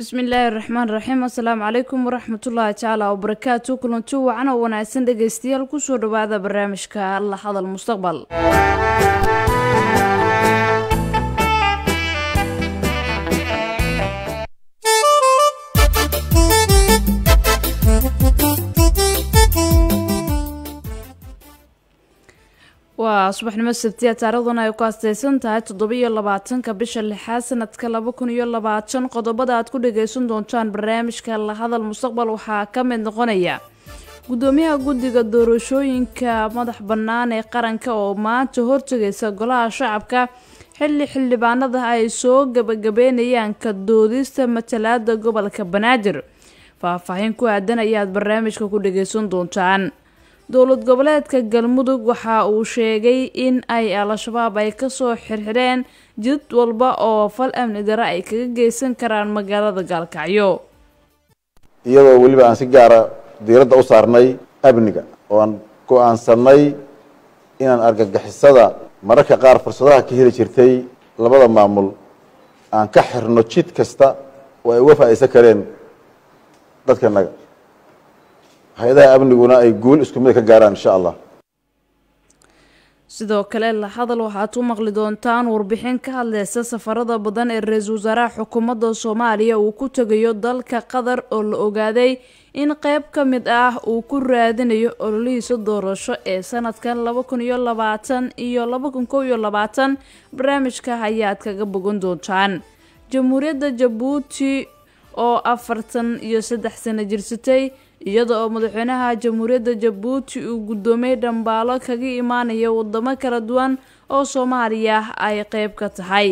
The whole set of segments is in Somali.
bismillaahi raxmaan raxiim assalaamu calaykum waraxmatullaahi tacaala wabarakaatu kulanti wacan oo wanaagsan dhegaystayaal kusoo dhawaada barnaamijka la hadal mustaqbal waa subaxnimo sabtiya taariikhduna ay ku asteysan tahay toddobiyo labaatanka bisha lixaad sanadka laba kun iyo labaatan qodobada aad ku dhageysan doontaan barnaamijka la hadal mustaqbal waxaa ka mid noqonaya gudoomiyaha guddiga doorashooyinka madax bannaan ee qaranka oo maanta hortegaysa golaha shacabka xilli xildhibaanada ay soo gabagabeynayaan ka doodista matalaada gobolka banaadir faahfaahin ku aadan ayaad barnaamijka ku dhageysan doontaan dowlad goboleedka galmudug waxa uu sheegay in ay al-shabaab ay kasoo xirxireen jid walba oo fal amni dare ay kaga geysan karaan magaalada gaalkacyo iyadoo weliba aan si gaara diiradda u saarnay amniga oo aan go-aansanay inaan argagixisada mararka qaar fursadaha ka heli jirtay labada maamul aan ka xirno jid kasta oo ay uga faa'iidsan kareen dadkanaga hay-adaha amniguna ay guul isku mid ka gaaraan insha allah sidoo kale la hadal waxaad u maqli doontaan warbixin ka hadleysa safarada badan ee ra-iisul wasaaraha xukuumadda soomaaliya uu ku tegayo dalka qatar oo la ogaaday in qeyb ka mid ah uu ku raadinayo ololihiisa doorasho ee sanadkan laba kun iyo labaatan iyo laba kun kow iyo labaatan barnaamijka ayaad kaga bogan doontaan jamhuuriyadda jabuuti oo afartan iyo saddex sano jirsatay iyada oo madaxweynaha jamhuuriyadda jabuuti uu guddoomiyey dhambaalo kaga imaanaya wadamo kala duwan oo soomaaliya ay qeyb ka tahay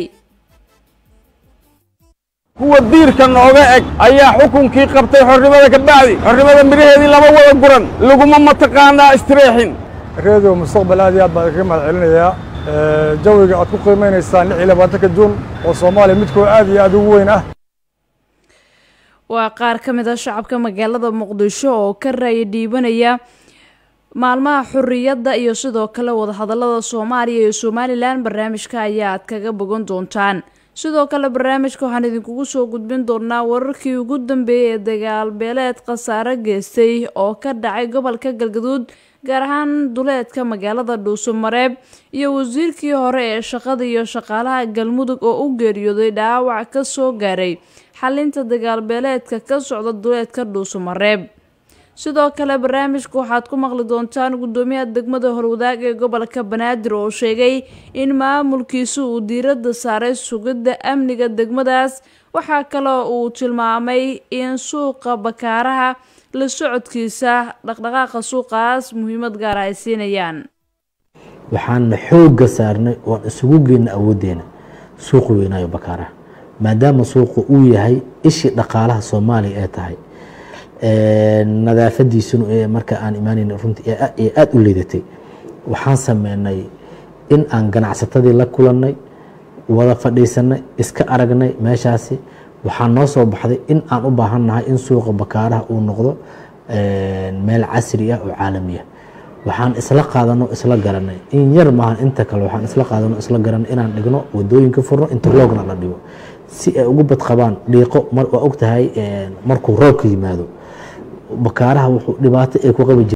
kuwa diirka nooga eg ayaa xukunkii qabtay xornimada ka bacdi xornimada midhaheedii lama wada guran laguma mataqaanaa istireexin redio mustaqbal aad iyo aad baan kaga mahad celinayaa jawiga aad ku qiimeynaysaan lix iyo labaatanka juun oo soomaaliya midkoo aad iyo aad ugu weyn ah waa qaar ka mid a shacabka magaalada muqdisho oo ka raaya dhiibanaya maalmaha xorriyadda iyo sidoo kale wadahadallada soomaaliya iyo somalilan barnaamijka ayaa aad kaga bogan doontaan sidoo kale barnaamijka waxaan idinkugu soo gudbin doonaa wararkii ugu dambeeyay ee dagaal beeleed khasaare geystay oo ka dhacay gobolka galgaduud gaar ahaan duleedka magaalada dhuusumareeb iyo wasiirkii hore ee shaqada iyo shaqaalaha galmudug oo u geeriyooday dhaawac ka soo gaaray xalinta dagaalbeeleedka ka socda duleedka dhuusumareeb sidoo kale barnaamijka waxaad ku maqli doontaan guddoomiyaha degmada horwadaag ee gobolka banaadir oo sheegay in maamulkiisu uu diiradda saaray sugidda amniga degmadaas waxaa kaloo uu tilmaamay in suuqa bakaaraha la socodkiisa dhaqdhaqaaqa suuqaas muhiimad gaara ay siinayaan waxaana xoogga saarnay oon isugu geyna awooddeena suuqa weynaayo bakaaraha maadaama suuqa uu yahay ishii dhaqaalaha soomaaliya ee tahay nadaafadiisuna marka aan imaanayn runtii ee aada u liidatay waxaan sameynay in aan ganacsatadii la kulannay wada fadhiisanay iska aragnay meeshaasi waxaa noo soo baxday in aan u baahannahay in suuqa bakaaraha uu noqdo meel casri ah oo caalamiya waxaan isla qaadano isla garanay in yar maahan inta kale waxaan isla qaadano isla garanay inaan dhigno wadooyinka furno interlogna la dhigo si ay ugu badqabaan dhiiqo waa og tahay markuu roobka yimaado bakaaraha wuxuu dhibaato ay ku qabi jira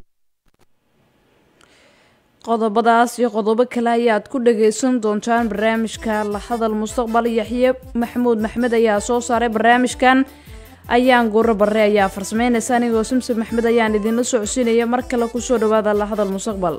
qodobadaas iyo qodobo kale ayaad ku dhagaysan doontaan barnaamijka la hadal mustaqbal yaxye maxamuud maxmed ayaa soo saaray barnaamijkan ayaan guuro barre ayaa farsameynaysa anigoo simsim maxmed ayaan idinla socodsiinaya mar kale kusoo dhawaada la hadal mustaqbal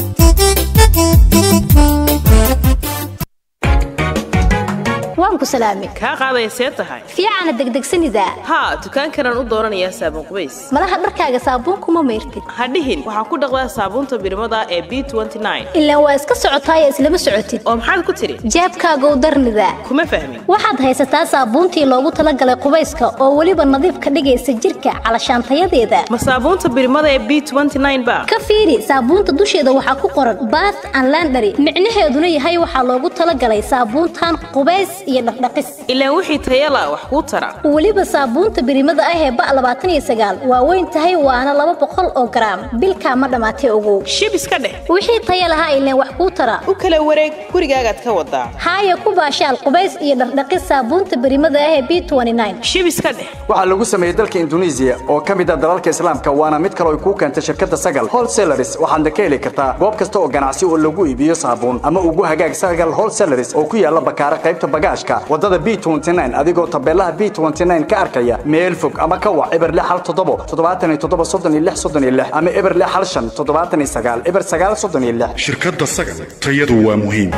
waan ku salaamay kaa qaadaya see tahay fiicana degdegsanidaa haa dukaankanaan u dooranayaa saabuun qubays malaha dharkaaga saabuunkuma mayrtid hadhihin waxaa ku dhaqdaa saabuunta birimada ee b ilaan waa iska socotaaye islama socotid oo maxaad ku tidhi jeebkaagow darnidaa kuma fahmin waxaad haysataa saabuuntii loogu talagalay qubayska oo weliba nadiif ka dhigaysa jirka calashaantayadeeda ma saabuunta birimada ee b ba ka fiiri saabuunta dusheeda waxaa ku qoran baat an landhari micnaheeduna yahay waxaa loogu talagalay saabuuntan qubays iyo dhaqdhaqis ilaan wixii tayala wax kuu tara weliba saabuunta birimada ah ee ba labaatan iyo sagaal waa weyn tahay waana laba boqol oo garaam bilkaa ma dhammaatay ogow shib iska dheh wixii taya lahaa ileen wax kuu tara u kala wareeg gurigaagaad ka wadaa haaya ku baashaal qubays iyo dhaqdhaqis saabuunta birimada ah ee b shib iska dheh waxaa lagu sameeyey dalka induneisiya oo ka mid ah dalalka islaamka waana mid kale ay kuu keentay shirkadda sagal wholesalaris waxaadna ka heli kartaa goob kasta oo ganacsi oo lagu iibiyo saabuun ama ugu hagaag sagal wholesalaris oo ku yaala bakaara qaybta bagaashka wadada b adigoo tabeelaha b ka arkaya meel fog ama ka wac eber hal toddobo toddobaatan iyo toddoba soddon iyo lix soddon iyo lix ama eber hal shan toddobaatan iyo sagaal eber sagaal soddon iyo lix shirkadda sagal tayadu waa muhiim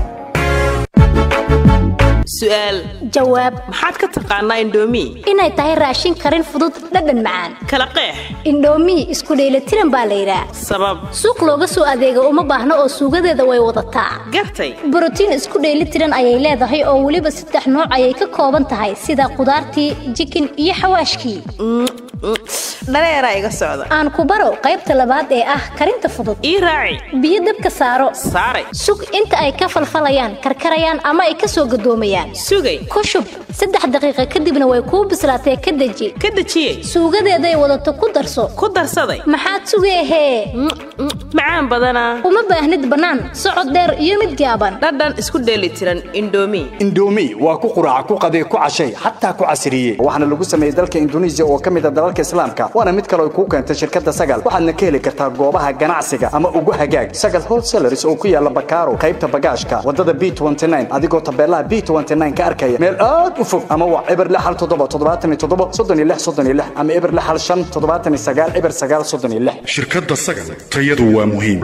su'aal jawaab maxaad ka taqaanaa indhoomi inay tahay raashin karin fudud dhadhan macaan kala qeex indhoomi isku dheelitiran baa la yidhaah sabab suuq looga soo adeega uma baahno oo suugadeeda way wadataa gartay borotiin isku dheelitiran ayay leedahay oo weliba saddex nooc ayay ka kooban tahay sida qudaartii jikin iyo xawaashkii dhareeraa iga socda aan ku baro qaybta labaad ee ah karinta fudud ii raaci biyo dabka saaro saaray sug inta ay ka falfalayaan karkarayaan ama ay ka soo gadoomayaan sugay ku shub saddex daqiiqa kadibna way kuu bislaatee ka deji ka dejiyey suugadeeday wadato ku darso ku darsaday maxaad sugeehee macaan badanaa uma baahnid bannaan socod dheer iyo mid gaaban dhadhan isku dheelitiran indhoomi indhoomi waa ku quraaca ku qadee ku cashay xataa ku casriye waxaana lagu sameeyey dalka induneisiya oo ka mid ah dalalka islaamka waana mid kale ay kuu keentay shirkadda sagal waxaadna ka heli kartaa goobaha ganacsiga ama ugu hagaag sagal wholesalaris oo ku yaala bakaaro qaybta bagaashka wadada b adigoo tabeelaha b ka arkaya meel aad u fog ama waa eber hal toddoba toddobaatan iyo toddoba soddon iyo lix soddon iyo lix ama eber hal shan toddobaatan iyo sagaal eber sagaal soddon iyo lix shirkadda sagal tayadu waa muhiim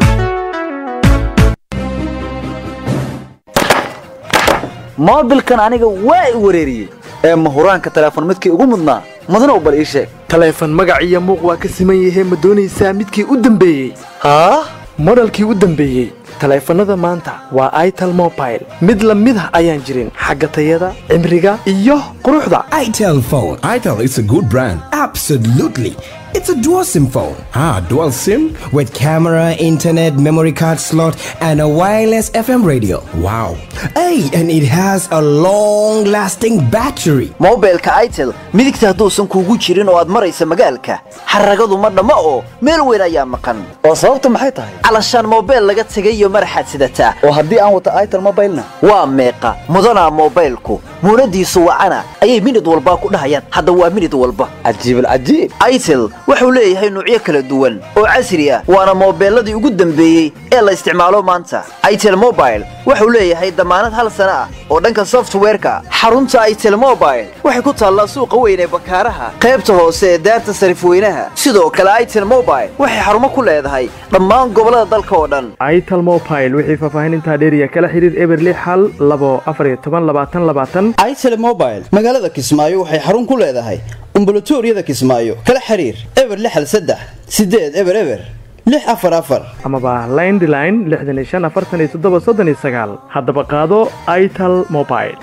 moobilkan aniga waa i wareeriyey ee mahuraanka teleefon midkii ugu mudnaa mudana bal ii sheeg taleefon magac iyo muuq waa ka siman yahee ma doonaysaa midkii u dambeeyey haa modhalkii u dambeeyey taleefannada maanta waa itel mobile mid la mid ah ayaan jirin xagga tayada cimriga iyo quruxda itel phone itel is a good brand absolutely It's a dual SIM phone. Ah, dual SIM? With camera, internet, memory card slot, and a wireless FM radio. Wow. Hey, and it has a long lasting battery. mobilka itel midigta hadduusan kuugu jirin oo aad maraysa magaalka xaragadu ma dhammo oo meel weyn ayaa maqan oo sababta maxay tahay calashaan mobil laga tegay iyo maraxaad sidataa oo haddii aan wata itel mobilna waa meeqa mudanaa mobilku muunadiisu wacana ayay minid walba ku dhahayaan hadda waa minid walba cajiibal cajiib itel wuxuu leeyahay nuucyo kala duwan oo casri ah waana moobeelladii ugu dambeeyey ee la isticmaalo maanta itel mobile wuxuu leeyahay damaanad hal sana ah oo dhanka softwareka xarunta itel mobile waxay ku taallaa suuqa weyn ee bakaaraha qaybta hoose ee daarta sarifweynaha sidoo kale itel mobile waxay xarumo ku leedahay dhammaan gobollada dalka oo dhan itel mobile wixii faahfaahinintaa dheeriya kala xiriir eber lix hal labo afar iyo toban labaatan labaatan itel mobile magaalada kismaayo waxay xarun ku leedahay umbulatoriyada kismaayo kala xiriir eber lixal saddex sideed eber eber lix afar afar amaba lindline lixdan iyo shan afartan iyo toddoba soddon iyo sagaal haddaba qaado itel mobile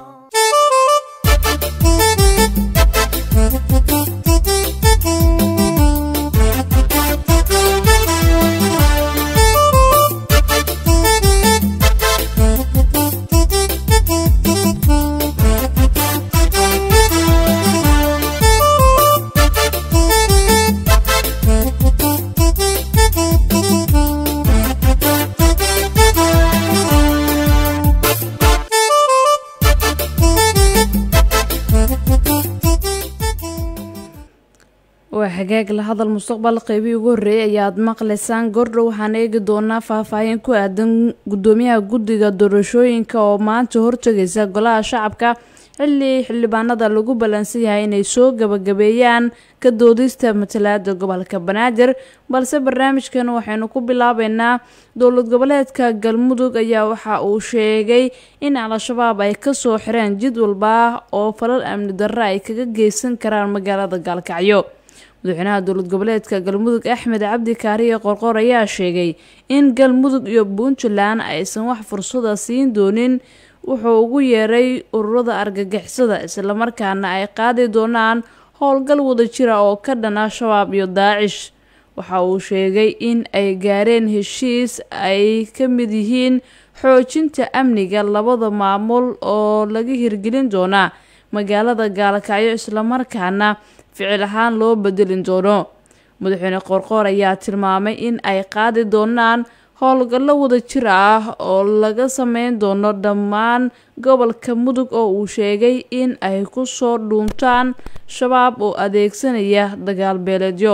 waa hagaag la hadal mustaqbal qeybihii ugu horreeyay ayaad maqlaysaan goordhow waxaan eegi doonaa faahfaahin ku aadan gudoomiyaha guddiga doorashooyinka oo maanta hortegaysa golaha shacabka xilli xildhibaanada lagu ballansan yahay inay soo gabagabeeyaan ka doodista matalaada gobolka banaadir balse barnaamijkan waxaynu ku bilaabeynaa dowlad goboleedka galmudug ayaa waxa uu sheegay in al-shabaab ay kasoo xireen jid walba oo falal amni darro ay kaga geysan karaan magaalada gaalkacyo madaxweynaha dowlad goboleedka galmudug axmed cabdi kaariye qorqor ayaa sheegay in galmudug iyo puntland aysan wax fursada siin doonin wuxuu ugu yeeray ururada argagixisada islamarkaana ay qaadi doonaan howlgal wada jira oo ka dhana shabaab iyo daacish waxa uu sheegay in ay gaareen heshiis ay ka mid yihiin xoojinta amniga labada maamul oo laga hirgelin doonaa magaalada gaalkacyo islamarkaana ficil ahaan loo bedelin doono madaxweyne qoorqoor ayaa tilmaamay in ay qaadi doonaan howlgallo wada jir ah oo laga sameyn doono dhammaan gobolka mudug oo uu sheegay in ay ku soo dhuuntaan shabaab oo adeegsanaya dagaal beeleedyo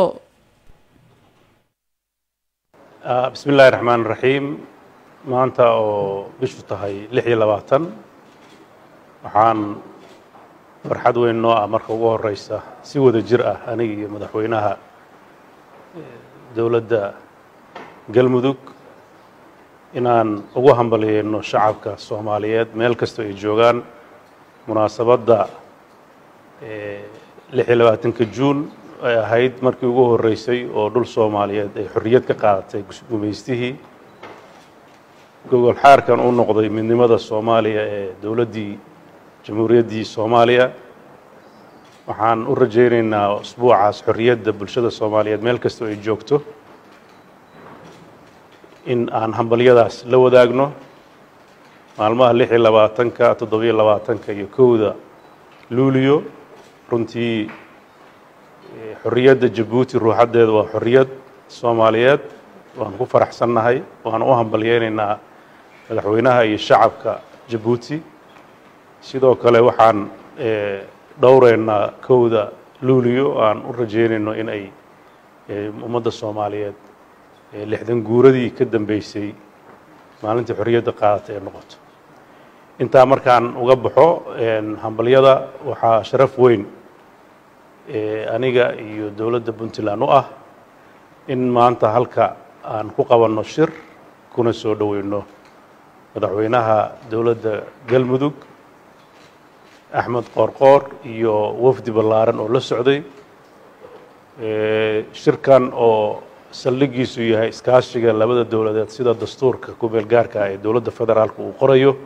bismi illaahi raxmaan raxiim maanta oo bishu tahay lix iyo labaatan waxaan farxad weyn noo ah marka ugu horeysa si wada jir ah aniga iyo madaxweynaha dowladda galmudug inaan ugu hambalyeeno shacabka soomaaliyeed meel kastoo ay joogaan munaasabadda lix iyo labaatanka juun ay ahayd markii ugu horeysay oo dhul soomaaliyeed ay xorriyad ka qaadatay gumaystihii gogol xaarkan u noqday midnimada soomaaliya ee dowladdii jamhuuriyaddii soomaaliya waxaan u rajaynaynaa usbuucaas xorriyadda bulshada soomaaliyeed meel kastoo ay joogto in aan hambalyadaas la wadaagno maalmaha lix iyo labaatanka toddobiyo labaatanka iyo kowda luuliyo runtii xorriyadda jabuuti ruuxaddeeda waa xorriyad soomaaliyeed waan ku faraxsannahay waan u hambalyeynaynaa madaxweynaha iyo shacabka jabuuti sidoo kale waxaan dhowreynaa kowda luuliyo aan u rajeynayno in ay ummadda soomaaliyeed lixdan guuradii ka dambeysay maalintii xorriyadda qaadata ee noqoto intaa markaan uga baxo hambalyada waxaa sharaf weyn aniga iyo dowladda puntland u ah in maanta halka aan ku qabanno shir kuna soo dhoweyno madaxweynaha dowladda galmudug axmed qoorqoor iyo wafdi ballaaran oo la socday shirkan oo saldhigiisu yahay iskaashiga labada dowladeed sida dastuurka kumeel gaarka ah ee dowladda federaalka uu qorayo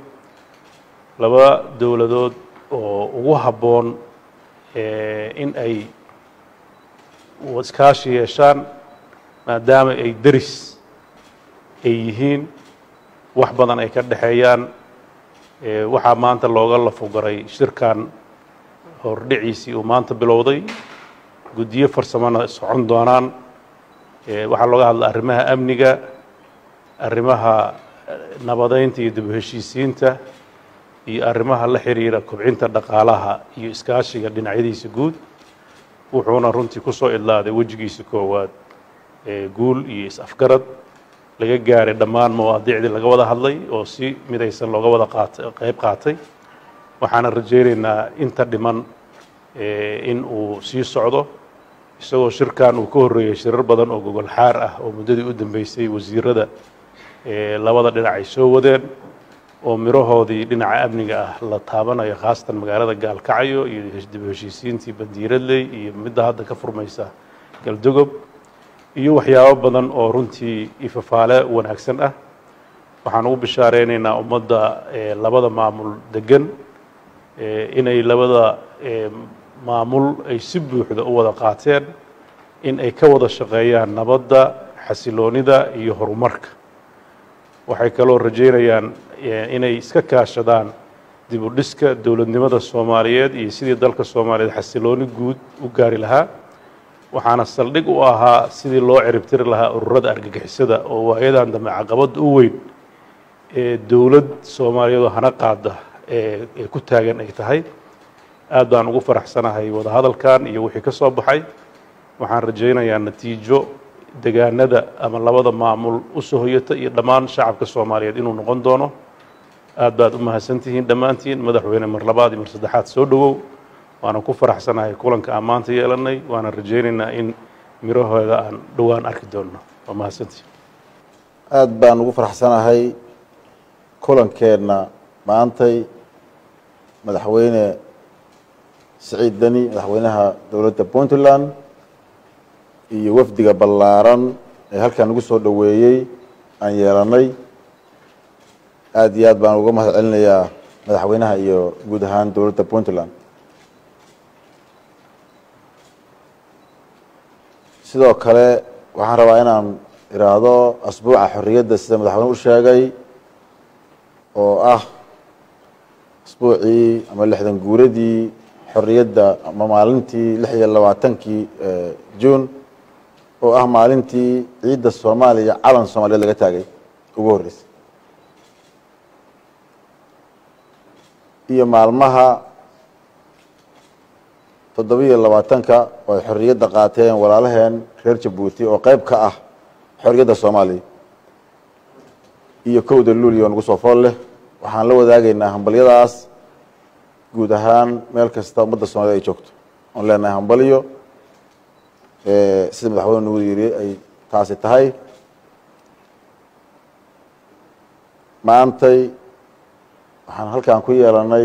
laba dowladood oo ugu habboon in ay iskaashi yeeshaan maadaama ay deris ay yihiin wax badan ay ka dhexeeyaan waxaa maanta looga lafogaray shirkan hordhiciisii uu maanta bilowday guddiyo farsamona socon doonaan waxaa looga hadla arrimaha amniga arrimaha nabadeynta iyo dib u heshiisiinta iyo arrimaha la xiriira kobcinta dhaqaalaha iyo iskaashiga dhinacyadiisa guud wuxuuna runtii ku soo idlaaday wejigiisa koowaad guul iyo is-afgarad laga gaaray dhammaan mawaadiicdii laga wada hadlay oo si midaysan looga wada qaatay qayb qaatay waxaana rajaynaynaa inta dhiman in uu sii socdo isagoo shirkan uu ka horreeyey shirar badan oo gogol xaar ah oo muddadii u dambeysay wasiirada labada dhinac ay soo wadeen oo mirahoodii dhinaca amniga ah la taabanayo khaasatan magaalada gaalkacyo iyo dib u heshiisiintii bandiiradley iyo midda hadda ka furmaysa galdogob iyo waxyaabo badan oo runtii ifafaale wanaagsan ah waxaan ugu bishaareynayna ummadda labada maamul degan inay labada maamul ay si buuxda u wada qaateen in ay ka wada shaqeeyaan nabadda xasiloonida iyo horumarka waxay kaloo rajaynayaan inay iska kaashadaan dib u dhiska dowladnimada soomaaliyeed iyo sidii dalka soomaaliyeed xasilooni guud u gaari lahaa waxaana saldhig u ahaa sidii loo ciribtiri lahaa ururada argagixisada oo waayadan dambe caqabadda u weyn ee dowlad soomaaliyeed oo hana qaada ee ku taagan ay tahay aad baan ugu faraxsanahay wadahadalkan iyo wixii ka soo baxay waxaan rajaynayaa natiijo degaanada ama labada maamul u soo hoyata iyo dhammaan shacabka soomaaliyeed inuu noqon doono aad baad u mahadsantihiin dhammaantiin madaxweyne mar labaad iyo mar saddexaad soo dhowow waana ku faraxsanahay kulanka aan maanta yeelanay waana rajaynaynaa in mirahooda aan dhowaan arki doonno waa mahadsantihiin aad baan ugu faraxsanahay kulankeenna maantay madaxweyne siciid deni madaxweynaha dowladda puntland iyo wafdiga ballaaran ee halkan nagu soo dhoweeyey aan yeelanay aad iyo aad baan uga mahad celinayaa madaxweynaha iyo guud ahaan dowladda puntland sidoo kale waxaan rabaa inaan iraahdo asbuuca xorriyadda sida madaxweyne u sheegay oo ah isbuucii ama lixdan guuradii xorriyadda ama maalintii lix iyo labaatankii juun oo ah maalintii ciidda soomaaliya calan soomaaliyeed laga taagay ugu horreysay iyo maalmaha toddobiyo labaatanka oo ay xorriyadda qaateen walaalaheen reer jabuuti oo qeyb ka ah xorriyadda soomaaliya iyo kowda luuliya oo nagu soo fool leh waxaan la wadaagaynaa hambalyadaas guud ahaan meel kasta ummadda soomaaliyed ay joogto oon leenahay hambalyo sida madaxweyne nagu yiri ay taasi tahay maantay waxaan halkan ku yeelanay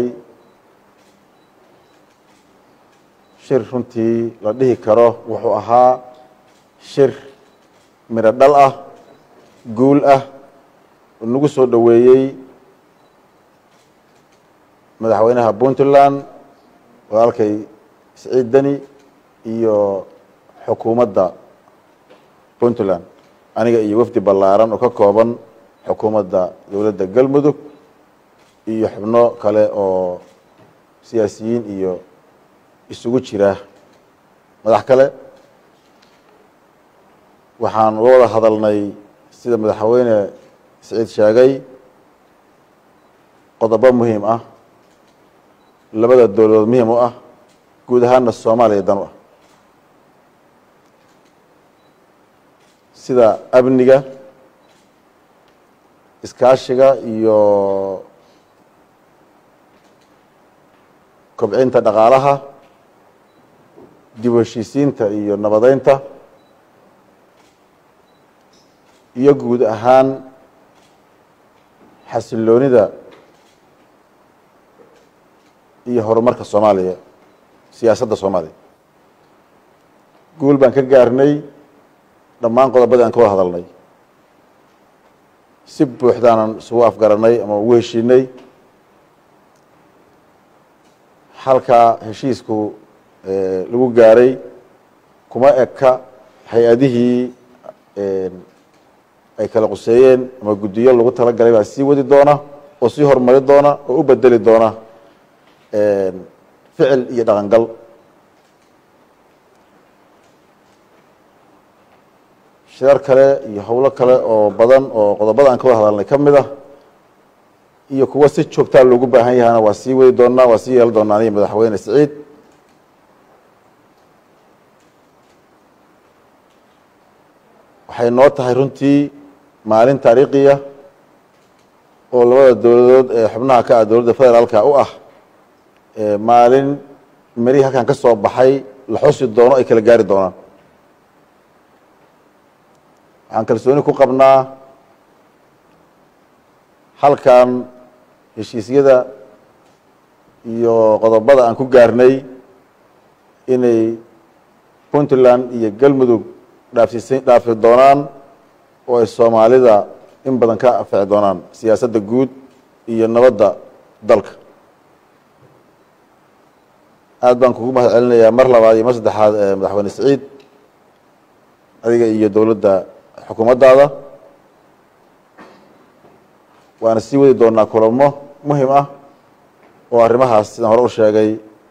shir runtii la dhihi karo wuxuu ahaa shir midho dhal ah guul ah oo nagu soo dhoweeyey madaxweynaha puntland walaalkay siciid deni iyo xukuumadda puntland aniga iyo wafdi ballaaran oo ka kooban xukuumadda dowladda galmudug iyo xubno kale oo siyaasiyiin iyo isugu jira madax kale waxaan uga wada hadalnay sida madaxweyne siciid sheegay qodobo muhiim ah labada dowladood muhiim u ah guud ahaanna soomaaliya dan u ah sida amniga iskaashiga iyo kobcinta dhaqaalaha dib u heshiisiinta iyo nabadeynta iyo guud ahaan xasiloonida iyo horumarka soomaaliya siyaasadda soomaaliya guul baan ka gaarnay dhammaan qodobadii aan ka wada hadalnay si buuxdaanan isugu afgaranay ama ugu heshiinay halkaa heshiisku lagu gaaray kuma eka hay-adihii ay kala quseeyeen ama guddiyo lagu talagalay baa sii wadi doona oo sii horumari doona oo u bedeli doona ficil iyo dhaqangal shirar kale iyo howlo kale oo badan oo qodobada aan ka wada hadalnay ka mid ah iyo kuwa si joogtaa loogu baahan yahana waa sii wadi doonaa waa sii yeeli doonaa aniga madaxweyne siciid waxay noo tahay runtii maalin taariikhiya oo labada dowladood ee xubnaha ka ah dowladda federaalka u ah maalin meri halkan ka soo baxay la xusi doono ay kala gaari doonaan waxaan kalsooni ku qabnaa halkan heshiisyada iyo qodobada aan ku gaarnay inay puntland iyo galmudug dhaafsiisan dhaafi doonaan oo ay soomaalida in badan ka anfici doonaan siyaasadda guud iyo nabadda dalka aad baan kugu mahad celinayaa mar labaad iyo mar saddexaad madaxweyne siciid adiga iyo dowladda xukuumaddaada waana sii wadi doonaa kulamo muhim ah oo arrimahaas sidaan hore u sheegay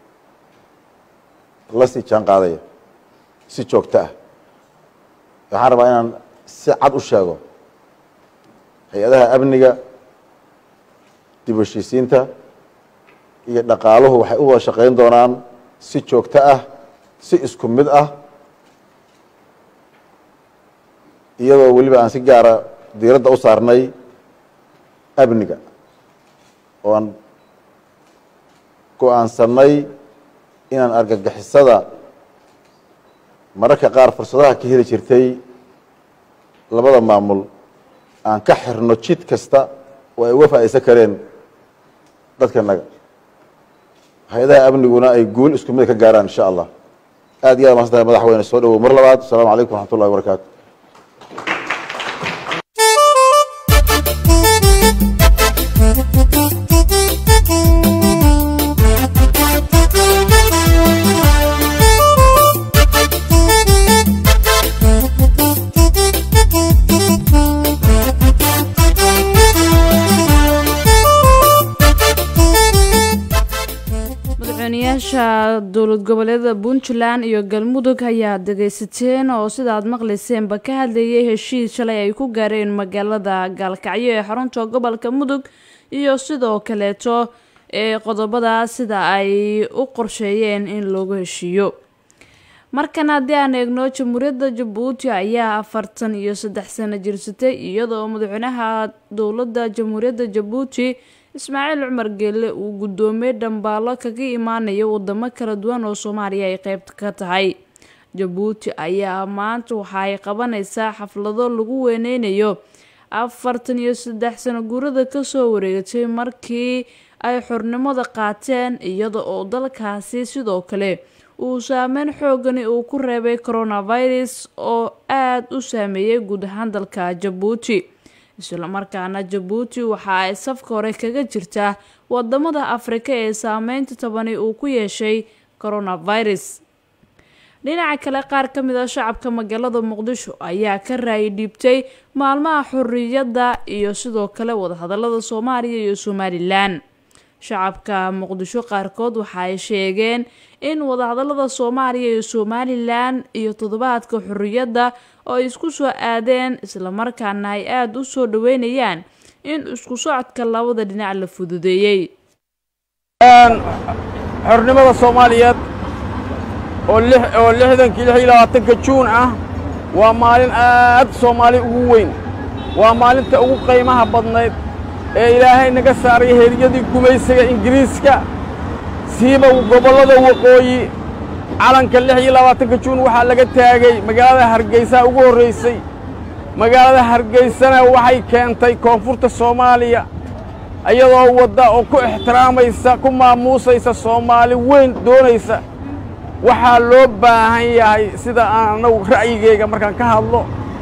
la sii jaan qaadaya si joogto ah waxaan rabaa inaan si cad u sheego hay-adaha amniga dib u heshiisiinta iyo dhaqaaluhu waxay u wada shaqeyn doonaan si joogto ah si isku mid ah iyadoo weliba aan si gaara diiradda u saarnay amniga oo aan go-aansanay inaan argagixisada mararka qaar fursadaha ka heli jirtay labada maamul aan ka xirno jid kasta oo ay uga faa'iideysan kareen dadkanaga hay-adaha amniguna ay guul isku mid ka gaaraan insha allah aad iyo aad masan tahay madaxweyne soo dhawow mar labaad asalaamu calaykum waraxmat ullahi wabarakaatu madaxweynayaasha dowlad goboleedada puntland iyo galmudug ayaa dhegaysateen oo sidaad maqlayseenba ka hadlayay heshiis shalay ay ku gaareen magaalada gaalkacyo ee xarunta gobolka mudug iyo sidoo kaleeto ee qodobada sida ay u qorsheeyeen in loogu heshiiyo markan haddii aan eegno jamhuuriyadda jabuuti ayaa afartan iyo saddex sano jirsatay iyadoo madaxweynaha dowladda jamhuuriyadda jabuuti ismaaciil cumar geelle uu guddoomiyey dhambaalo kaga imaanaya wadamo kala duwan oo soomaaliya ay qeyb ka tahay jabuuti ayaa maanta waxa ay qabanaysaa xaflado lagu weyneynayo afartan iyo saddex sano guurada kasoo wareegatay markii ay xornimada qaateen iyada oo dalkaasi sidoo kale uu saameyn xoogani uu ku reebay coronavirus oo aada u saameeyey guud ahaan dalka jabuuti islamarkaana jabuuti waxa ay safka hore kaga jirtaa wadamada afrika ee saameynta tabani uu ku yeeshay coronavirus dhinaca kale qaar ka mid a shacabka magaalada muqdisho ayaa ka raayay dhiibtay maalmaha xorriyadda iyo sidoo kale wadahadalada soomaaliya iyo somalilan shacabka muqdisho qaarkood waxa ay sheegeen in wadahadalada soomaaliya iyo somalilan iyo toddobaadka xorriyadda oo ay isku soo aadeen islamarkaana ay aada u soo dhaweynayaan in isku socodka labada dhinac la fududeeyey xornimada soomaaliyeed oo oo lixdankii lix iyo labaatanka juun ah waa maalin aad soomaali ugu weyn waa maalinta ugu qiimaha badnayd ee ilaahay naga saaray heeryadii gumaysiga ingiriiska siiba gobollada waqooyi calanka lix iyo labaatanka juun waxaa laga taagay magaalada hargeysa ugu horraysay magaalada hargeysana waxay keentay koonfurta soomaaliya iyadoo wadda oo ku ixtiraamaysa ku maamuusaysa soomaali weyn doonaysa waxaa loo baahan yahay sida aan annagu ra'yigayga markaan ka hadlo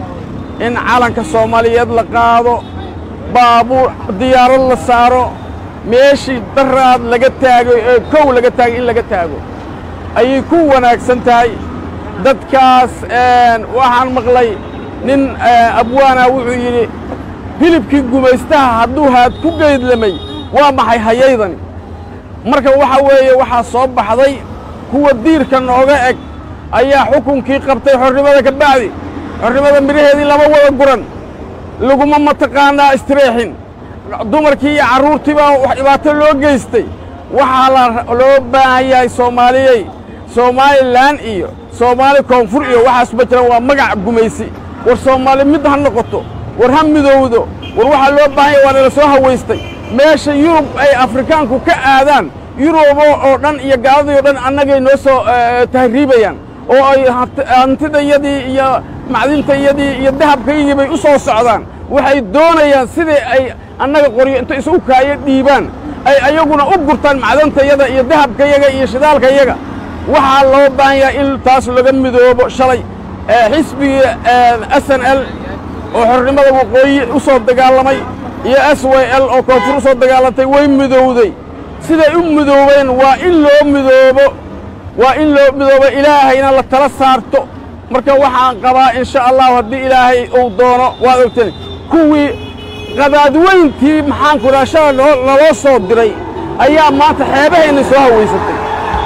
in calanka soomaaliyeed la qaado baabuur diyaarad la saaro meeshii daraad laga taagay ee kow laga taagay in laga taago ayay ku wanaagsan tahay dadkaas waxaan maqlay nin abwaana wuxuu yidhi hilibkii gumaystaha hadduu haad ku geydlamay waa maxay hayaydani marka waxa weeye waxaa soo baxday kuwa diirka nooga eg ayaa xukunkii qabtay xornimada ka bacdi xornimada midhaheedii lama wada guran laguma mataqaanaa istireexin dumarkii iyo carruurtii baa wax dhibaato loo geystay waxaa la loo baahan yahay soomaaliyey somalilan iyo soomaali koonfur iyo waxaas ma jiraan waa magac gumaysi war soomaali mid ha noqoto war ha midowdo war waxaa loo baahan yahay waa nala soo hawaystay meesha yurub ay afrikaanku ka aadaan yurubo oo dhan iyo gaaladii oo dhan annagay noo soo tahriibayaan oo ay hantidayadii iyo macdintayadii iyo dahabkaygii bay u soo socdaan waxay doonayaan sidii ay annaga qoryo inta isugu kaayo dhiibaan ay ayaguna u gurtaan macdantayada iyo dahabkayaga iyo shidaalkayaga waxaa loo baahan yahay in taas laga midoobo shalay xisbigii s n l oo xornimada waqooyi u soo dagaalamay iyo s w l oo koonfur u soo dagaalantay way midowday siday u midoobeen waa in loo midoobo waa in loo midoobo ilaahayna la tala saarto marka waxaan qabaa in sha allahu haddii ilaahay uu doono waad ogteen kuwii qadaadweyntii maxaanku idhaha shala naloo soo diray ayaa maanta xeebaheenna soo hawaysatay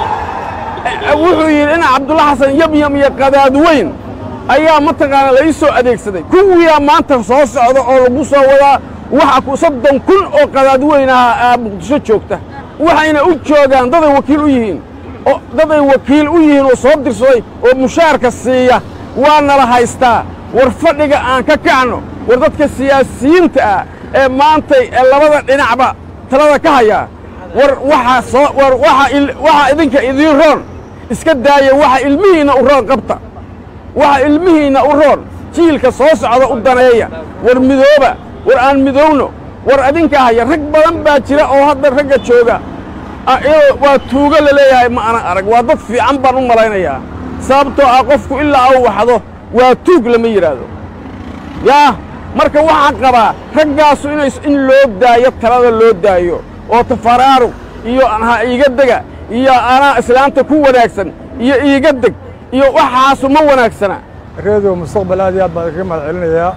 wuxuu yidhi ina cabdulla xasan yamyam iyo qadaadweyn ayaa mataqaana la ii soo adeegsaday kuwiyaa maanta soo socda oo lagu soo wadaa waxa soddon kun oo qadaadweynaha muqdisho joogta waxayna u joogaan daday wakiil u yihiin oo daday wakiil u yihiin oo soo dirsaday oo mushaarka siiya waa nala haystaa war fadhiga aan ka kacno war dadka siyaasiyiinta ah ee maantay ee labada dhinacba talada ka hayaa war waxaa soo war waxaa idinka idiin roon iska daaya waxa ilmihiinna u roon qabta waxa ilmihiinna u roon jiilka soo socda u daneeya war midooba war aan midowno war adinka haya rag badan baa jira oo hadda ragga jooga waa tuugo la leeyahay ma ana arag waa dad fiican baan u malaynayaa sababtoo ah qofku ilaa au waxdo waa tuug lama yidhaahdo yaa marka waxaan qabaa raggaasu inay in loo daayo talada loo daayo oo tafaraaruq iyo ha iiga dega iyo anaa islaamta ku wanaagsan iyo iiga deg iyo waxaasu ma wanaagsana reediyo mustaqbal aad iyo aad baan kaga mahad celinayaa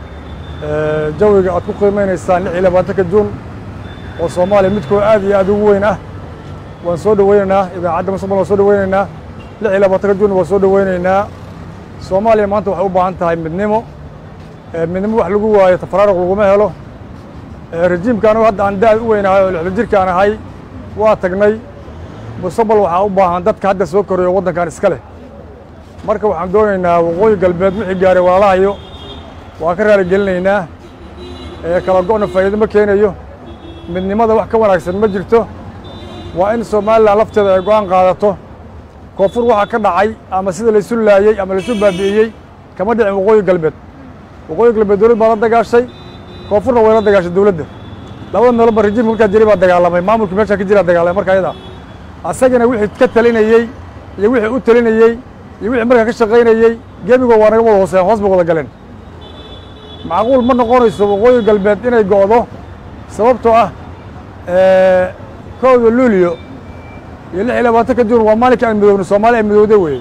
jawiga aad ku qiimaynaysaan lix iyo labaatanka juun oo soomaaliya midkoo aad iyo aad ugu weyn ah waan soo dhoweynaynaa idaacadda mustaqbal waan soo dhoweynaynaa lix iyo labaatanka juun waan soo dhoweynaynaa soomaaliya maanta waxay u baahan tahay midnimo midnimo wax lagu waayo tafaraaruq laguma helo rejiimka anigu hadda aan da-da u weynahay oo lixda jirkaan ahay waa tagnay mustaqbal waxaa u baahan dadka hadda soo koreeyo waddankan iska leh marka waxaan doonaynaa waqooyi galbeed wixii gaaray walaalahayo waan ka raali gelinaynaa kala go'na faa'iido ma keenayo midnimada wax ka wanaagsan ma jirto waa in somalilan lafteeda ay go'aan qaadato koonfur waxaa ka dhacay ama sida laysu laayey ama laysu baabi'iyey kama dhicin waqooyi galbeed waqooyi galbeed dowlad baa la dagaashay koonfurna way la dagaashay dowladda labada meeloba rejiimka markaa jiri baa dagaalamay maamulkii meeshaa ka jiraa dagaalamay marka ayada asagana wixii ka talinayey iyo wixii u talinayey iyo wixii markaa ka shaqaynayey gebigo waa naga wada hooseyan hoos bay wada galeen macquul ma noqonayso waqooyi galbeed inay go'do sababtoo ah kowda luulyo iyo lix iyo labaatanka juun waa maalinka aan midoobno soomaali ay midowda weeye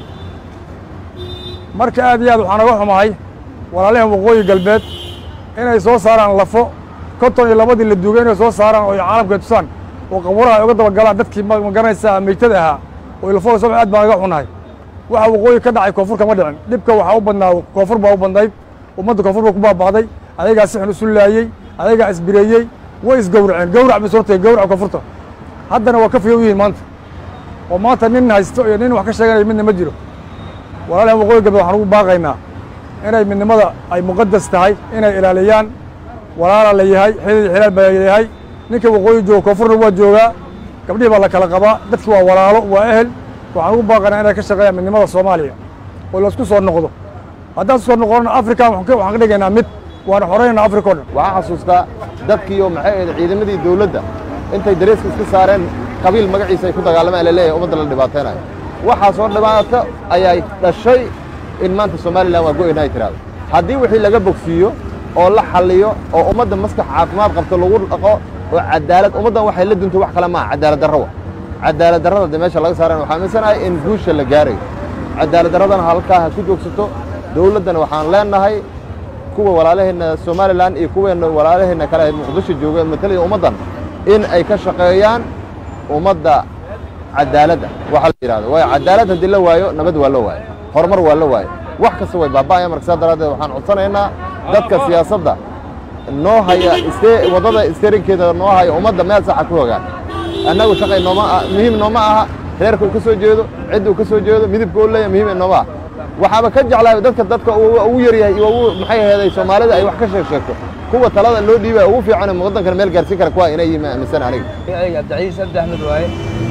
marka aad iyo aad waxaan naga xumahay walaalahan waqooyi galbeed inay soo saaraan lafo konton iyo labadii la duugay inay soo saaraan oo caalamka tusaan oo qaburaha ay uga dabagalaan dadkii magaranaysaa meytada ahaa oo lafooda soo aad baan naga xunahay waxa waqooyi ka dhacay koonfur kama dhicin dhibka waxaa u badnaa koonfur baa u badnayd ummadda koonfur baa ku baaba'day ayagaa si xun isu laayey ayagaa isbireeyey way isgowraceen gowrac bay soo tagay gowraca koonfurta haddana waa ka fiyow yihiin maanta oo maanta nin haysto iyo nin wax ka sheeganaya midna ma jiro walaalahan waqooyi galbeed waxaan ugu baaqaynaa inay midnimada ay muqadas tahay inay ilaaliyaan walaala la yahay xidid xilaal baa yahay ninka waqooyi jooga koonfurna waa joogaa gabdhihii baa la kala qabaa dadki waa walaalo waa ehel waxaan ugu baaqaynaa inay ka shaqeeyaan midnimada soomaaliya oo laisku soo noqdo haddaan soo noqonana africa waxaan ka dhigaynaa mid waana xoreynaa africa o dhan waxaan xasuustaa dadkiiyo maxay ahayd ciidamadii dawladda intay dareeska iska saareen qabiil magaciisa ay ku dagaalamaan laleeyahay ummadda la dhibaataynayo waxaasoo dhibaato ayay dhashay in maanta somalilan waa go'ayna ay tiraahdo haddii wixii laga bogsiiyo oo la xalliyo oo ummadda maskax caafimaad qabto lagu dhaqo oo cadaalad ummaddan waxay la duntay wax kale maaha cadaalad darro wa cadaalad darrada de meesha laga saarana waxaa aaminsanahay in guusha la gaarayo cadaalad darradana halkaa ha ku joogsato dawladdana waxaan leenahay kuwa walaalaheenna somalilan iyo kuweenna walaalaheenna kale muqdisho jooga matalaya ummaddan in ay ka shaqeeyaan ummadda cadaaladda waxa la yidhahdo waayo cadaalad haddii la waayo nabad waa la waayo horumar waa la waayo wax kasta way baaba'aya marka saa daraaddeed waxaan codsanaynaa dadka siyaasadda noo haya waddada isterinkeeda noo haya ummadda meel saxa ku hogaan annagu shaqay nooma muhiim nooma aha reerka uu ka soo jeedo cidda uu ka soo jeedo midibka uu leeyahay muhiim nooma aha waxaaba ka jeclaa dadka dadka ugu yaryahay iyo ugu maxay aheeday soomaalida ay wax ka sheeg sheegto kuwa talada loo dhiibaya ugu fiican waddankana meel gaarsiin kara kuwa inay yihiin aaminsan aniga magacayga cabdicasiis abdi axmed waaye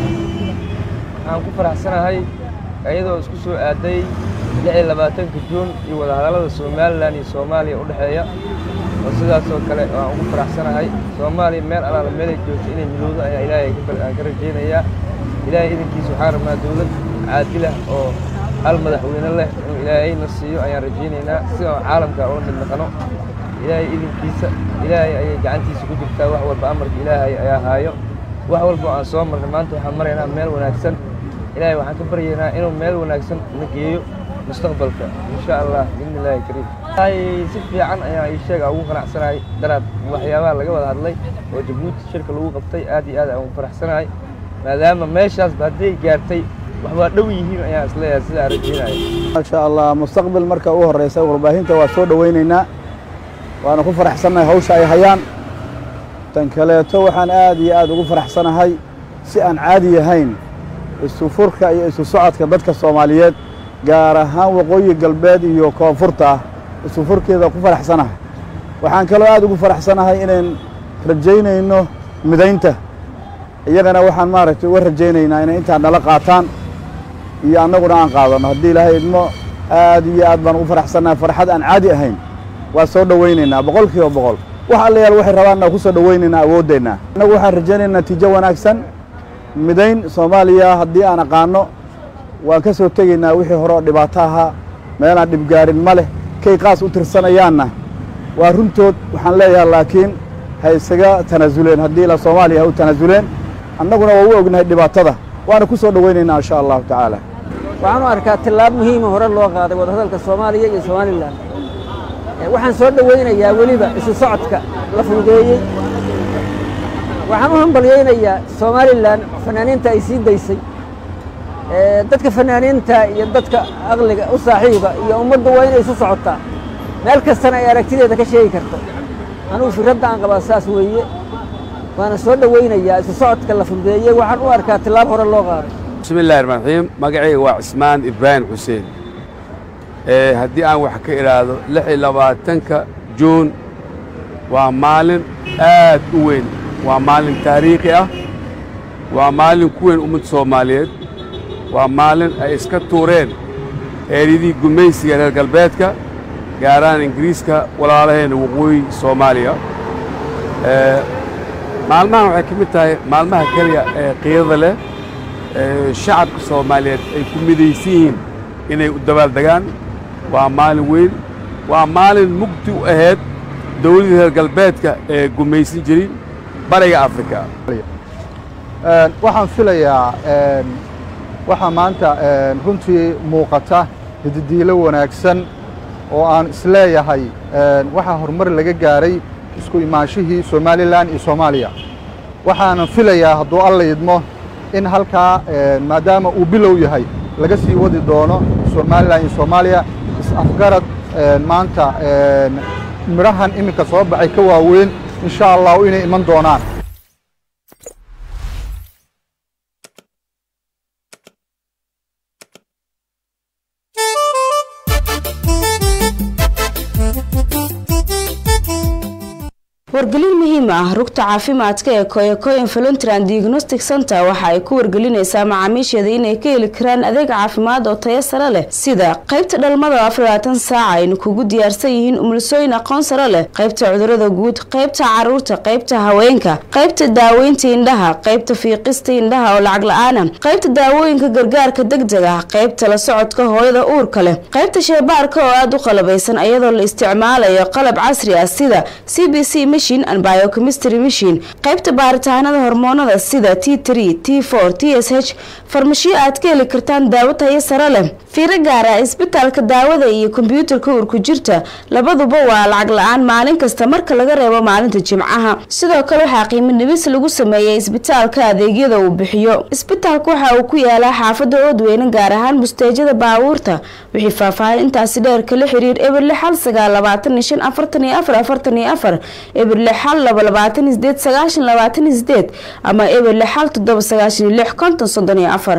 waxaan ku faraxsanahay iyadoo isku soo aaday lix iyo labaatanka juun iyo wadahadallada somalilan iyo soomaaliya u dhexeeya oo sidaasoo kale waan ugu faraxsanahay soomaaliya meel alaala meelay joogto inay midowdo ayaa ilaahay aan ka rajaynayaa ilaahay idinkiisa waxaan rabnaa dawlad caadilah oo hal madaxweyne leh inuu ilaahayna siiyo ayaan rajaynaynaa si aan caalamka ula mid naqano ilaahay idinkiisa ilaahay ayay gacantiisa ku jirtaa wax walba amarka ilaahay ayaa haayo wax walba oo aan soo marnay maanta waxaan maraynaa meel wanaagsan ilaahay waxaan ka baryaynaa inuu meel wanaagsan na geeyo mustaqbalka insha allah biidni illaahi kariim si fiican ayaan ii sheega ugu qanacsanahay daraad waxyaabaha laga wada hadlay oo jabuuti shirka lagu qabtay aad iyo aad aan ugu faraxsanahay maadaama meeshaasba hadday gaartay wax waa dhow yihiin ayaan isleeyahay sidaa rajaynaya maasha allah mustaqbal marka u horeysa warbaahinta waa soo dhowaynaynaa waana ku faraxsannahay hawsha ay hayaan tan kaleeto waxaan aad iyo aad ugu faraxsanahay si aan caadi ahayn isu furka iyo isu socodka dadka soomaaliyeed gaar ahaan waqooyi galbeed iyo koonfurta ah isu furkeeda ku faraxsanahay waxaan kaloo aad ugu faraxsanahay inayn rajaynayno midaynta iyagana waxaan maaragtay uga rajaynaynaa inay intaa nala qaataan iyo annaguna aan qaadanno haddii ilaahay idmo aad iyo aad baan ugu faraxsannahay farxad aan caadi ahayn waa soo dhowaynaynaa boqol kiiba boqol wax allayaal waxay rabaanna ku soo dhowaynaynaa awooddeenna annagu waxaan rajaynaynaa natiijo wanaagsan midayn soomaaliya haddii aan aqaanno waan ka soo tegaynaa wixii hore oo dhibaato ahaa meelaan dhibgaarin ma leh kay qaas u tirsanayaanna waa runtood waxaan leeyahay laakiin ha isaga tanaasuleen haddii la soomaaliya ha u tanaasuleen annaguna waa u ognahay dhibaatada waana ku soo dhowaynaynaa insha allahu tacaala waxaan u arkaa tillaab muhiima hore loo qaaday wadahadalka soomaaliya iyo somalilan waxaan soo dhowaynayaa weliba isu socodka la fududeeyey waxaan u hambalyaynayaa somalilan fanaaniinta ay sii daysay dadka fanaaniinta iyo dadka aqliga u saaxiiba iyo ummaddu waa inay isu socotaa meel kastana ay aragtideeda ka sheegi karto anugu firadda aan qabaa saas weeye waana soo dhowaynayaa isu socodka la fududeeyey waxaan u arkaa tillaab hore loo qaado bismi illahi raxmaan raxiim magacayga waa cismaan ibraahim xuseen haddii aan wax ka idhaahdo lix iyo labaatanka juun waa maalin aad u weyn waa maalin taariikhi ah waa maalin ku weyn ummadda soomaaliyeed waa maalin ay iska tuureen eryadii gumaysiga reer galbeedka gaarahaan ingiriiska walaalaheenna waqooyi soomaaliya maalmahan waxay ka mid tahay maalmaha keliya ee qiirada leh shacabka soomaaliyeed ay ku midaysan yihiin inay u dabaaldegaan waa maalin weyn waa maalin mugdi u ahayd dawladii reer galbeedka ee gumaysan jirin bariga afrika waxaan filayaa waxaa maanta runtii muuqata hididiilo wanaagsan oo aan isleeyahay waxaa horumar laga gaaray isku imaanshihii somalilan iyo soomaaliya waxaanan filayaa hadduu alla idmo in halkaa maadaama uu bilow yahay laga sii wadi doono somalilan iyo soomaaliya is-afgarad maanta midhahan iminka soo baxay ka waaweyn insha allahu inay iman doonaan wargelin muhiim ah rugta caafimaadka ee koyakoyan voluntaran diagnostic center waxa ay ku wargelinaysaa macaamiisheeda inay ka heli karaan adeeg caafimaad oo tayo sare leh sida qaybta dhalmada afaraatan saaca aynu kugu diyaarsan yihiin umulisooyin aqoon sare leh qaybta cudurada guud qaybta caruurta qaybta haweenka qaybta daaweynta indhaha qaybta fiiqista indhaha oo lacag la-aana qaybta daawooyinka gargaarka degdeg ah qaybta la socodka hooyada uurka leh qaybta sheebaarka oo aada u qalabaysan iyadoo la isticmaalayo qalab casri ah sida c b c biochemistry machine qaybta baaritaanada hormoonada sida t t t s h farmashiyo aad ka heli kartaan daawo tayo sare leh fiiro gaara isbitaalka daawada iyo kombyuutarka uurku jirta labaduba waa lacag la-aan maalin kasta marka laga reebo maalinta jimcaha sidoo kale waxaa qiimo dhibis lagu sameeyay isbitaalka adeegyada uu bixiyo isbitaalka waxa uu ku yaalaa xaafada oodweyne gaar ahaan busteejada baabuurta wixii faahfaahin intaasi dheer kala xiriir eberle xal sagaal labaatan iyo shan afartan iyo afar afartan iyo afar eberle xal laba labaatan iyo sideed sagaashan labaatan iyo sideed ama eberle xal toddoba sagaashan iyo lix konton soddon iyo afar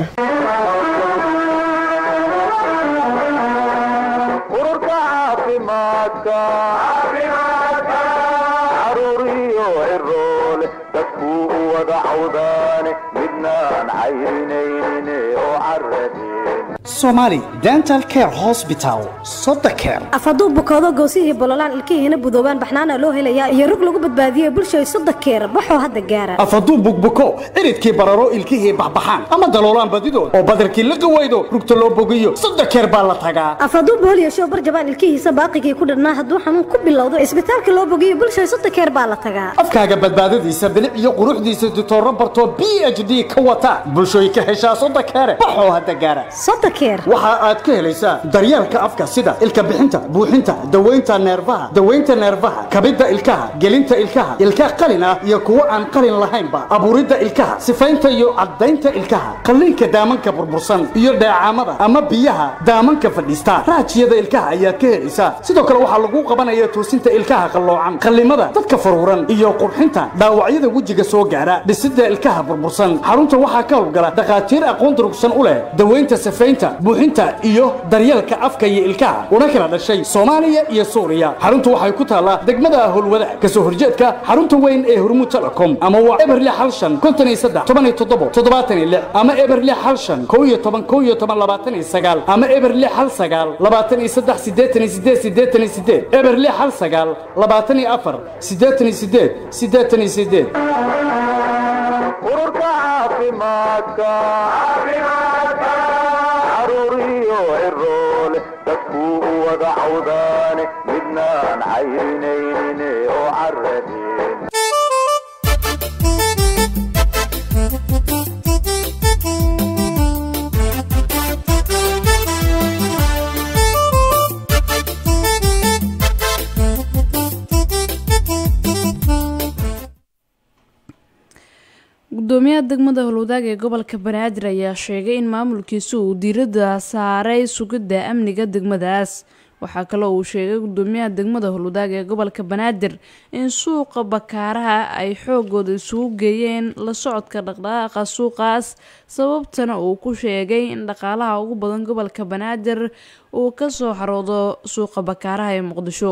somali dental care hosbital sodakeer af hadduu bukoodo goosihii bololaan ilkihiina budoobaan baxnaana loo helayaa iyo rug lagu badbaadiyo bulshay sodakeer baxoo hadda gaara af hadduu bugbuko ciridkii bararo ilkihii baxbaxaan ama daloolaan badidood oo badarkii la gawaydo rugta loo bogiyo sodakeer baa la tagaa af hadduu booliyo show barjabaan ilkihiisa baaqigii ku dhadhnaa hadduu xanuun ku bilowdo isbitaalka loo bogiyo bulshay sodakeer baa la tagaa afkaaga badbaadadiisa bilic iyo quruxdiisa ditooro bartoo b h d ka wata bulshooy ka heshaa sodakeere baxoo hadda gaara waxa aad ka helaysaa daryeelka afka sida ilka bixinta buuxinta dawaynta neerfaha dawaynta neerfaha kabidda ilkaha gelinta ilkaha ilka qalin ah iyo kuwo aan qalin lahaynba abuuridda ilkaha sifaynta iyo caddaynta ilkaha qalliinka daamanka burbursan iyo dheecaamada ama biyaha daamanka fadhiista raajiyada ilkaha ayaad ka helaysaa sidoo kale waxaa lagu qabanaya toosinta ilkaha qalloocan qallimada dadka faruuran iyo qurxinta dhaawacyada wejiga soo gaara dhisidda ilkaha burbursan xarunta waxaa ka howlgala dhakhaatiir aqoon durugsan u leh dawaynta sifaynta buuxinta iyo daryeelka afka iyo ilkaha una kala dhashay soomaaliya iyo suuriya xaruntu waxay ku taallaa degmada howlwada kasoo horjeedka xarunta weyn ee hormuud telecom ama waa eberle xalshan konton iyo saddex toban iyo toddobo toddobaatan iyo lix ama eberle xalshan kow iyo toban kow iyo toban labaatan iyo sagaal ama eberle xal sagaal labaatan iyo saddex siddeetan iyo siddeed siddeetan iyo siddeed eberle xal sagaal labaatan iyo afar siddeetan iyo siddeed siddeetan iyo siddeed degmada howlwadaag ee gobolka banaadir ayaa sheegay in maamulkiisu uu diiradda saaray sugidda amniga degmadaas waxaa kaloo uu sheegay gudoomiyaha degmada howlwadaag ee gobolka banaadir in suuqa bakaaraha ay xoogooda isugu geeyeen la socodka dhaqdhaqaaqa suuqaas sababtana uu ku sheegay in dhaqaalaha ugu badan gobolka banaadir uu kasoo xaroodo suuqa bakaaraha ee muqdisho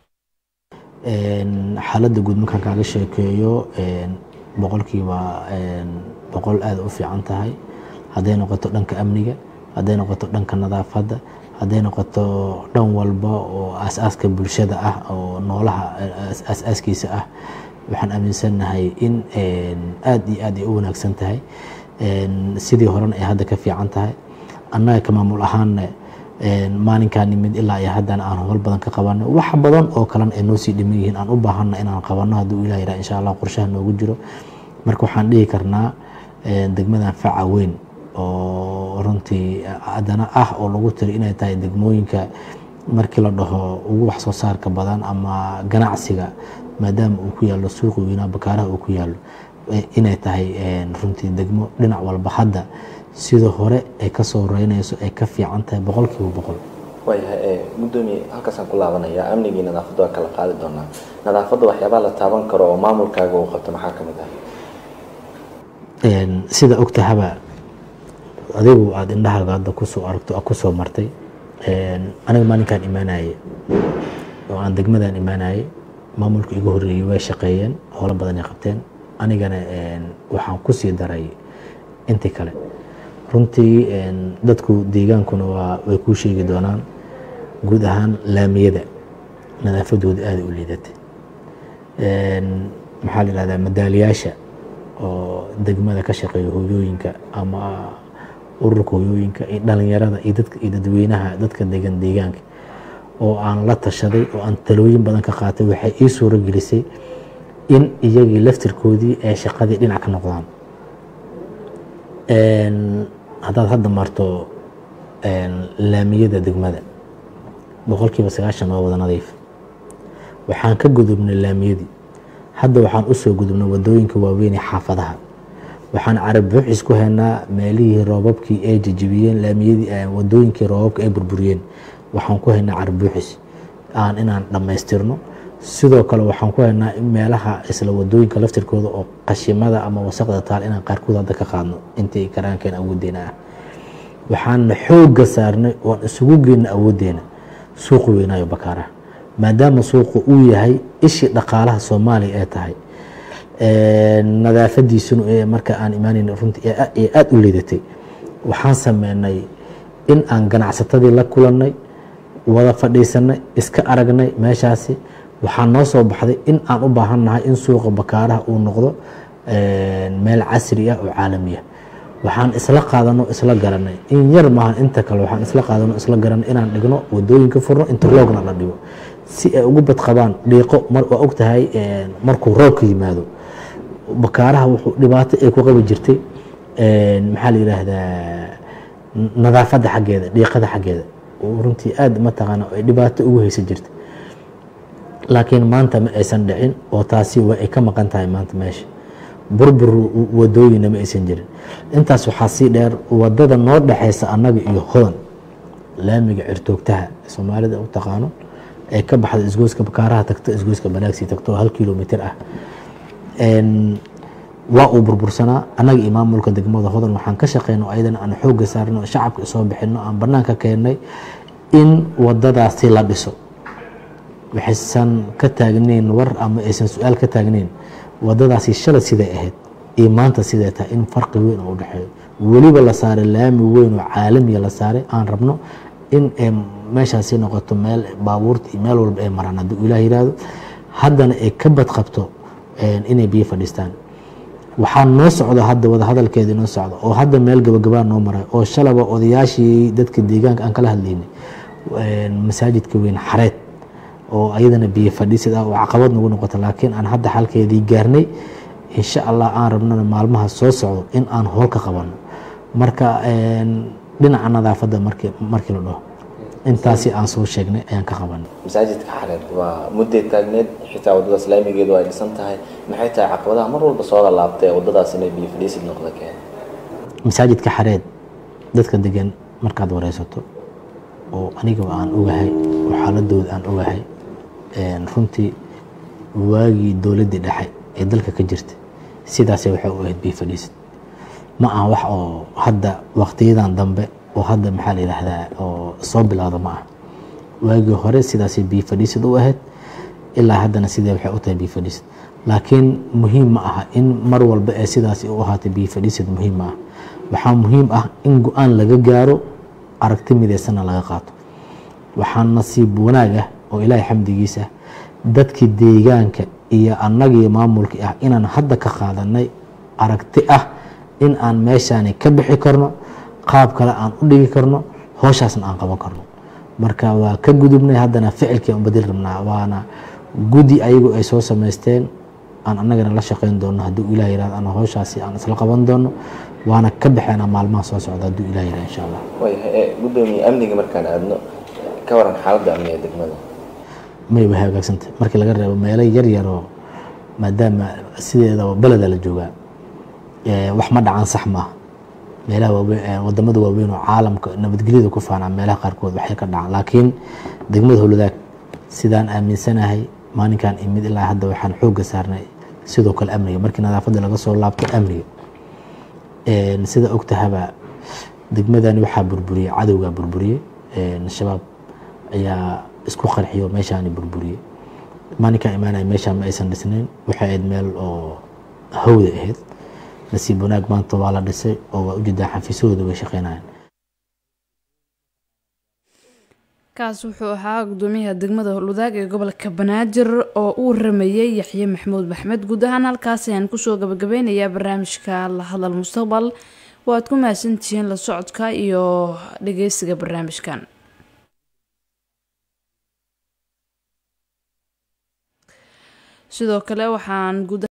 xaaladda guud markaan kaaga sheekeeyo boqolkiiba boqol aada u fiican tahay hadday noqoto dhanka amniga hadday noqoto dhanka nadaafadda hadday noqoto dhan walba oo aas-aaska bulshada ah oo noolaha aas-aaskiisa ah waxaan aaminsannahay in aada iyo aad ay u wanaagsan tahay sidii horena ay hadda ka fiican tahay annaga ka maamul ahaanna maalinkaa nimid ilaa iyo haddana aan howl badan ka qabanno wax badan oo kalena ay noo sii dhiman yihiin aan u baahanna inaan qabanno hadduu ilah yidhaha insha allah qorshaha noogu jiro marka waxaan dhihi karnaa degmadan faca weyn oo runtii haddana ah oo lagu tiri inay tahay degmooyinka markii la dhaho ugu wax soo saarka badan ama ganacsiga maadaama uu ku yaallo suuqa weynaa bakaaraha uu ku yaallo inay tahay runtii degmo dhinac walba hadda sida hore ay ka soo reynayso ay ka fiican tahay boqolkiiba boqol waayahay gudoomiye halkaasaan ku laabanayaa amnigii nadaafadda waa kala qaadi doonaa nadaafadda waxyaabaa la taaban karo oo maamulkaaga uu qabto maxaa ka mid ah sida ogtahaba adigu aada indhahaaga hadda kusoo aragto kusoo martay aniga maalinkaan imaanayay oo aan degmadan imaanayay maamulka igu horreeyey way shaqeeyeen howlo badan ay qabteen anigana waxaan kusii daray intii kale runtii dadku deegaankuna waa way kuu sheegi doonaan guud ahaan laamiyada nadaafadooda aada u liidatay maxaa la yihahdaa madaaliyaasha oo degmada ka shaqeeya hooyooyinka ama ururka hooyooyinka iyo dhalinyarada iyo dadka iyo dadweynaha dadka degan deegaanka oo aan la tashaday oo aan talooyin badan ka qaatay waxay ii suuro gelisay in iyagii laftirkoodii ay shaqadii dhinac ka noqdaan haddaad hadda marto laamiyada degmada boqolkiiba sagaashan waa wada nadiif waxaan ka gudubnay laamiyadii hadda waxaan usoo gudubnay wadooyinka waaweyn ee xaafadaha waxaan carab buuxis ku haynaa meelihii roobabkii ay jejibiyeen laamiyadii wadooyinkii roobabka ay burburiyeen waxaan ku haynaa carab buuxis aan inaan dhammaystirno sidoo kale waxaan ku haynaa in meelaha isla wadooyinka laftirkooda oo qashimada ama wasaqda taal inaan qaarkood hadda ka qaadno intii karaankeen awoodeena ah waxaana xoogga saarnay oon isugu geyna awoodeena suuqa weynaayo bakaaraha maadaama suuqa uu yahay ishii dhaqaalaha soomaaliya ee tahay nadaafadiisuna marka aan imaanayn runtii ee aada u liidatay waxaan sameynay in aan ganacsatadii la kulannay wada fadhiisanay iska aragnay meeshaasi waxaa noo soo baxday in aan u baahannahay in suuqa bakaaraha uu noqdo meel casri ah oo caalami ah waxaan isla qaadano isla garanay in yar maahan inta kale waxaan isla qaadano isla garanay inaan dhigno wadooyinka furno interlogna la dhigo si ay ugu badqabaan dhiiqo waa og tahay markuu roobka yimaado bakaaraha wuxuu dhibaato ay ku qabi jirtay maxaa la yidhaahdaa nadaafadda xaggeeda dhiiqada xaggeeda runtii aada mataqaana ay dhibaato ugu haysan jirtay laakiin maanta ma aysan dhicin oo taasi waa ay ka maqan tahay maanta meesha burbur wadooyina ma aysan jirin intaas waxaa sii dheer wadada noo dhexeysa annaga iyo hodan laamiga cirtoogtaha soomaalida u taqaano ee ka baxda isgoyska bakaaraha tagto isgoyska banaagsii tagto oo hal kilomitr ah waa uu burbursanaa annaga iyo maamulka degmada hodan waxaan ka shaqeyno ayadana aan xoogga saarno shacabka isoo bixino aan banaanka keennay in wadadaasi la dhiso waxaysan ka taagnayn war ama aysan su-aal ka taagnayn wadadaasi shalay siday ahayd iyo maanta siday tahay in farqi weyn oo u dhexeeyo weliba la saaray laami weyn oo caalamiya la saaray aan rabno in ay meeshaasi noqoto meel baabuurta iyo meel walba ay maraan hadduu ilaah yihahdo haddana ay ka badqabto inay biyo fadhiistaan waxaa noo socdo hadda wadahadalkeeda noo socdo oo hadda meel gabagabaa noo maray oo shalaba odayaashii dadka deegaanka aan kala hadlaynay masaajidka weyn xareed oo ayadana biyo fadhiisid ah oo caqabad nagu noqoto laakiin aan hadda xalkeedii gaarnay insha allah aan rabnana maalmaha soo socdo in aan hool ka qabano marka dhinaca nadaafadda markii markii la dhaho intaasi aan soo sheegnay ayaan ka qabanay masaajidka xareed waa mudday taagneed xitaa waddada islaamigeedu ay dhisan tahay maxay tahay caqabadaha mar walba soo lalaabtay ee waddadaas inay biyo fadhiisid noqda keen masaajidka xareed dadka degan markaad wareysato oo aniga aan ogahay oo xaaladooda aan ogahay runtii waagii dowladdii dhexe ee dalka ka jirta sidaasay waxay u ahayd biyo fadhiisid ma aha wax oo hadda waqtiyadan dambe oo hadda maxaa la yidhaahdaa oo soo bilowda ma aha waagii hore sidaasay biyo fadhiisid u ahayd ilaa haddana sidee waxay u tahay biyo fadhiisid laakiin muhiim ma aha in mar walba ee sidaasi u ahaatay biyo fadhiisid muhiim ma aha waxaa muhiim ah in go-aan laga gaaro aragti midaysanna laga qaato waxaa nasiib wanaag ah oo ilaahay xamdigiisa dadkii deegaanka iyo annagii maamulkii ah inaan hadda ka qaadanay aragti ah in aan meeshaani ka bixi karno qaab kale aan u dhigi karno hooshaasna aan qaban karno marka waa ka gudubnay haddana ficilkii aan badil rabnaa waana gudi ayagu ay soo samaysteen aan annagana la shaqayn doono hadduu ilah yirahdo ana hooshaasi aan isla qaban doono waana ka baxeynaa maalmaha soo socda hadduu ilah yirahdo insha allah waayahay gudoomiye amniga markaan aadno ka waran xaaladda amniga degmada may way hagaagsantay markii laga reebo meelo yar yaroo maadaama sideedaba beleda la joogaa wax ma dhacan sax maaha meelaha waaweyn wadamada waaweyn oo caalamka nabadgelyada ku faanaa meelaha qaarkood waxay ka dhacaan laakiin degmada howladaag sidaan aaminsanahay maalinkan imid ilaa hadda waxaan xoogga saarnay sidoo kale amniga markii nadaafadda laga soo laabto amniga sida ogtahaba degmadani waxaa burburiyey cadowgaa burburiyey shabaab ayaa isku qarxiyo meeshaani burburiyey maalinkaan imaanaya meeshaan ma aysan dhisnayn waxay ahayd meel oo hawda ahayd nasiib wanaag maanta waa la dhisay oo waa ujeedaa xafiisyahooda way shaqeynayaan kaas wuxuu ahaa gudoomiyaha degmada howlwadaag ee gobolka banaadir oo uu rameeyey yaxye maxamuud maxmed guud ahaan halkaas ayaan kusoo gabagabeynayaa barnaamijka la hadal mustaqbal waad ku mahadsantihiin la socodka iyo dhageysiga barnaamijkan sidoo kale waxaan guud